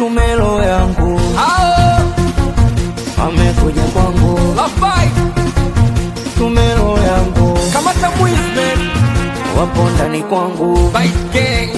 tumelo yangu Hao amekuja kwangu Lafai tumelo yangu kamata Wisman wapo ndani kwangu Bite Gang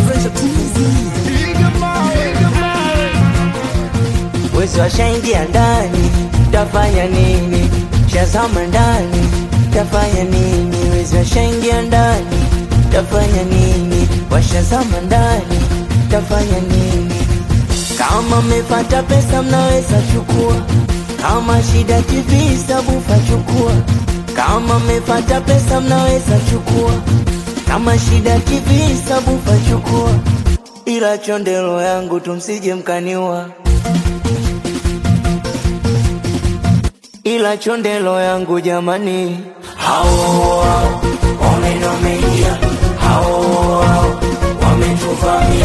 wezi washaingia ndani tafanya nini shazama ndani tafanya nini wezi washaingia ndani tafanya nini washazama ndani tafanya nini kama mmepata pesa mnaweza chukua kama shida tv sabufa chukua kama mmepata pesa mnaweza chukua kama shida tv sabufa chukua ila chondelo yangu tumsije mkaniwa ila chondelo yangu jamani hao hao wamenomeingia hao hao wametuvamia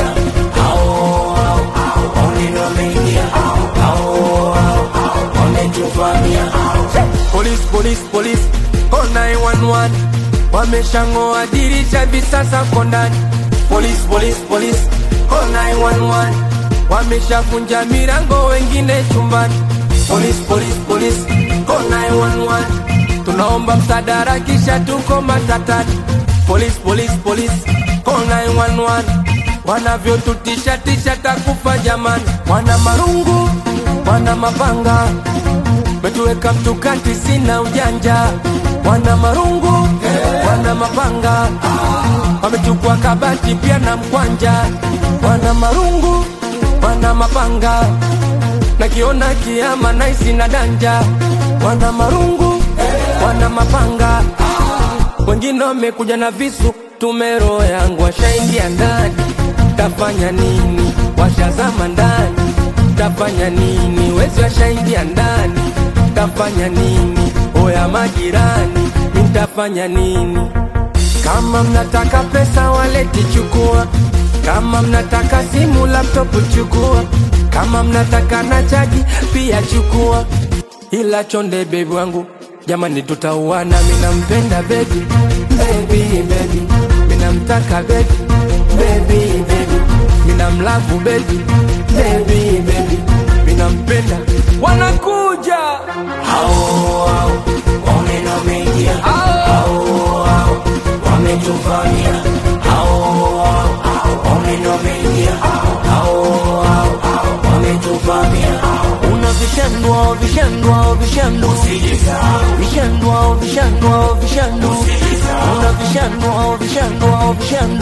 hao hao wamenomeingia hao hao wametuvamia Police, police, police, call 911 Wameshang'oa dirisha hivi sasa ko ndani Police, police, police, call 911 Wameshavunja milango wengine chumbani Police, police, police, call 911 Tunaomba msaada kisha tuko matatani Police, police, police, call 911 Wanavyotutisha tisha takufa jamani Wana marungu, wana mapanga Metuweka mtukati sina ujanja Wana marungu, wana mapanga Wamechukua kabati pia na mkwanja Wana marungu, wana mapanga Nakiona kiama naisi na danja Wana marungu, wana mapanga Wengine wamekuja na visu Tumero yangu washaingia ndani Tafanya nini? Washazama ndani Tafanya nini? Wezi washaingia ndani Tafanya nini? Oya majirani Nitafanya nini? Kama mnataka pesa waleti chukua Kama mnataka simu laptop chukua Kama mnataka na chaji pia chukua Ila chonde bebi wangu Jamani tutauana mina mpenda baby Baby baby Mina mtaka baby Baby baby Mina mlavu baby Baby baby Mina mpenda Wanakuja hao hao wamenomeingia Hao. hao hao wametuvamia hao hao wamenomeingia hao hao wametuvamia una vishandwa vishandwa vishandu vishandwa vishandwa vishandu una vishandwa vishandwa vishandu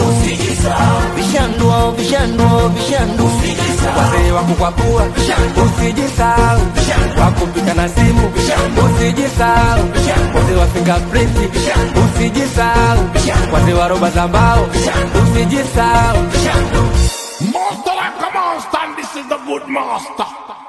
vishandwa vishandwa vishandu Wazee wa kukwapua Usijisahau Wakupika na simu Usijisahau Wazee wa fingerprint Usijisahau Wazee wa roba za mbao Usijisahau Master like a monster, and this is the good master.